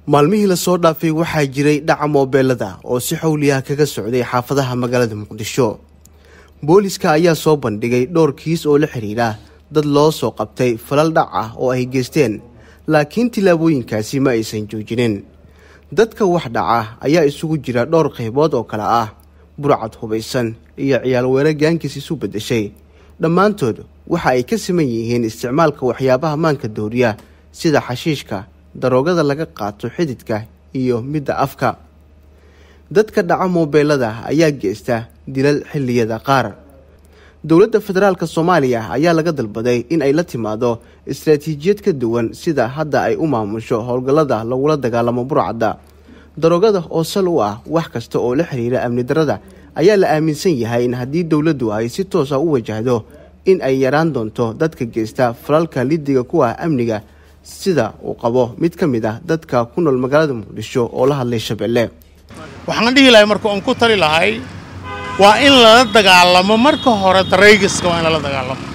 maalmihii lasoo dhaafay waxaa jiray dhaca moobeelada oo si xowliyaha kaga socday xaafadaha magaalada muqdisho booliska ayaa soo bandhigay dhowr kiis oo la xidhiidha dad loo soo qabtay falal dhac ah oo ay geysteen laakiin tillaabooyinkaasi ma aysan joojinin dadka wax dhaca ayaa isugu jira dhowr qaybood oo kale ah burcad hubaysan iyo ciyaal weera gaankiis isu beddeshay dhammaantood waxa ay ka siman yihiin isticmaalka waxyaabaha maanka dooriya sida xashiishka daroogada laga qaato xididka iyo midda afka dadka dhaca moobeelada ayaa geysta dilal xilliyada qaar dowladda federaalk soomaaliya ayaa laga dalbaday in ay la timaado istaraatiijiyad ka duwan sida hadda ay u maamusho howlgallada lagula dagaalamo burcadda daroogada oo sal u ah wax kasta oo la xiriira amni darada ayaa la aaminsan yahay in haddii dowladdu ay si toosa u wajahdo in ay yaraan doonto dadka geysta falalka lidiga ku ah amniga sida uu qabo mid ka mid ah dadka ku nool magaalada muqdisho oo la hadlay shabeelle waxaan dhihi lahay marka oon ku tali lahay waa in lala dagaalamo marka hore daraygiska waa in lala dagaalamo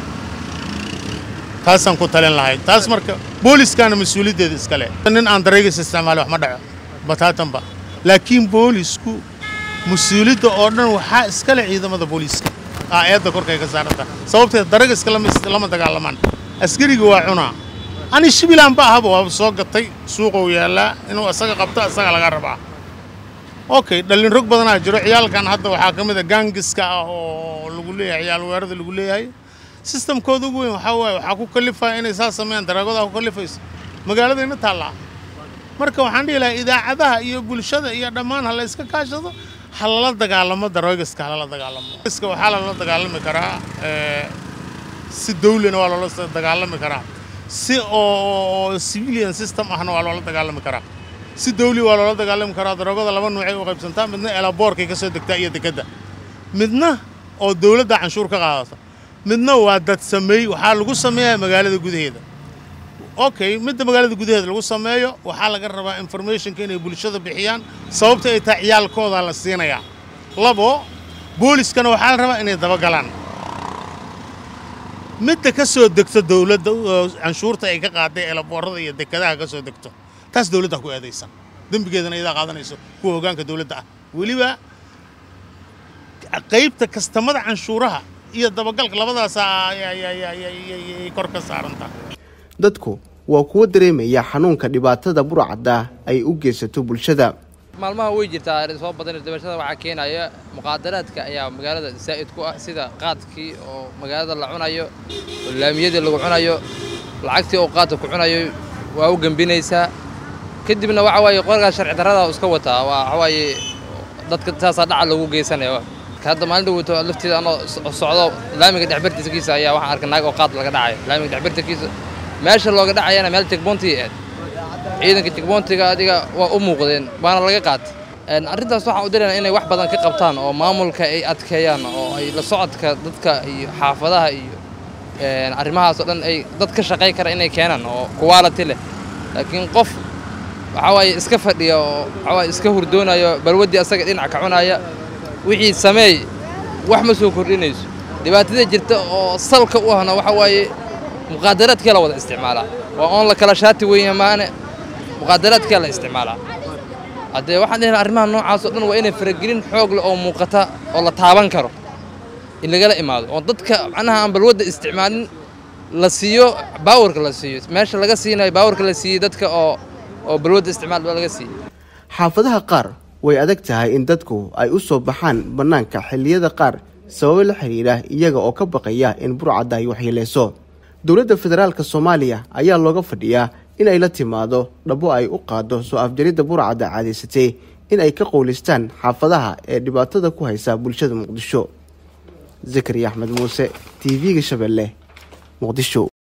taasaan ku talin lahay taas marka booliskaana mas-uuliyaddeeda iska leh nin aan daraygis isticmaali wax ma dhaco bataatanba laakiin boolisku mas-uuliyadda oo dhan waxaa iska leh ciidamada booliiska aa eedda korkay ka saaranta sababteed daraygiska lama dagaalamaan askariga waa cunaa ani shibilaan ba ahaba waaba soo gatay suuqou yaallaa inuu isaga qabto isaga laga rabaa okay dhallin rog badanaa jiro ciyaalkan hadda waxaa ka mid a gaangiska ah oo lagu leeyahay ciyaal weerada lagu leeyahay sistamkooda ugu weyn waxaa waaye waxaa ku kalifaya inay saas sameeyaan daraagodaa ku kalifayso magaaladayna taallaa marka waxaan dhihi lahaa idaacadaha iyo bulshada iyo dhammaan ha la iska kaashado ha lala dagaalamo daroogiska ha lala dagaalamo iska waxaa lala dagaalami karaa si dawlina waa loola dagaalami karaa si oo civilian system ahna waa loola dagaalami karaa si dawli waa loola dagaalami karaa daroogada laba nuucay u qaybsantaa midna elaboorkay ka soo degtaa iyo dekedda midna oo dawladda canshuur ka qaadata midna waa dad sameey waxaa lagu sameeyaa magaalada gudaheeda okay midda magaalada gudaheeda lagu sameeyo waxaa laga rabaa informationka inay bulshada bixiyaan sababta ay tahay ciyaalkoodaa la siinayaa labo booliskana waxaa la rabaa inay dabagalaan midda ka soo degto dawladda canshuurta ay ka qaaday elaboorada iyo dekadaha ka soo degto taas dawladda ku eedaysan dembigeedana iyadaa qaadanayso kuwa hoggaanka dawladda ah weliba qaybta kastamada canshuuraha iyo dabagalka labadaasa ayay kor ka saarantaa dadku waa kuwo dareemaya xanuunka dhibaatada burcadda ay u geysato bulshada maalmaha way jirtaa soo badan dabashada waxaa keenaya muqaadaraadka ayaa magaalada zaa'id ku ah sida qaadkii oo magaalada la cunayo oo laamiyadii lagu cunayo lacagtii oo qaadka ku cunayo waa u gembinaysaa kadibna waxa waaye qorgaa sharci darrada iska wataa waa waxa waaye dadka saasaa dhaca lagu geysanaya hadda maalinta wato lafteeda anoo socdo laamiga dhexbartiskiisa ayaa waxaan arkay naag oo qaad laga dhacayo laamiga dhexbartiskiisa meesha looga dhacayana meel jegboontii aad ciidanka jegboontiga adiga waa u muuqdeen waana laga qaatay arrintaas waxaan u dirayna inay wax badan ka qabtaan oo maamulka ay adkeeyaan oo ay la socodka dadka iyo xaafadaha iyo arrimahaasoo dhan ay dad ka shaqay kara inay keenaan oo kuwaalati leh laakiin qof waxaa waaye iska fadhiya oo waxaa waaye iska hurdoonayo balwaddii asaga dhinac ka cunaya wixii sameey wax ma soo kordhinayso dhibaatada jirta oo salka u ahna waxa waaye muqaadaraadkee la wada isticmaalaa waa oon la kala shaati weynya maane muqaadaraadkee la isticmaalaa haddee waxaan dhihi arrimaha noocaas oo dhan waa inay faragelin xoog leh oo muuqata oo la taaban karo in lagala imaado oo dadka macnaha aan balwadda isticmaalin la siiyo baawarka la siiyo meesha laga siinayo baawarka la siiyey dadka oo oo balwadda isticmaal laga siiyey xaafadaha qaar way adag tahay in dadku ay u soo baxaan bannaanka xilliyada qaar sababo la xidhiidha iyaga oo ka baqaya in burcadda ay waxyeeleyso dowladda federaalka soomaaliya ayaa looga fadhiyaa in ay la timaado dhabo ay u qaado soo afjaridda burcadda caadaysatay in ay ka qowlistaan xaafadaha ee dhibaatada ku haysa bulshada muqdisho zakariya axmed muuse t v-ga shabeelle muqdisho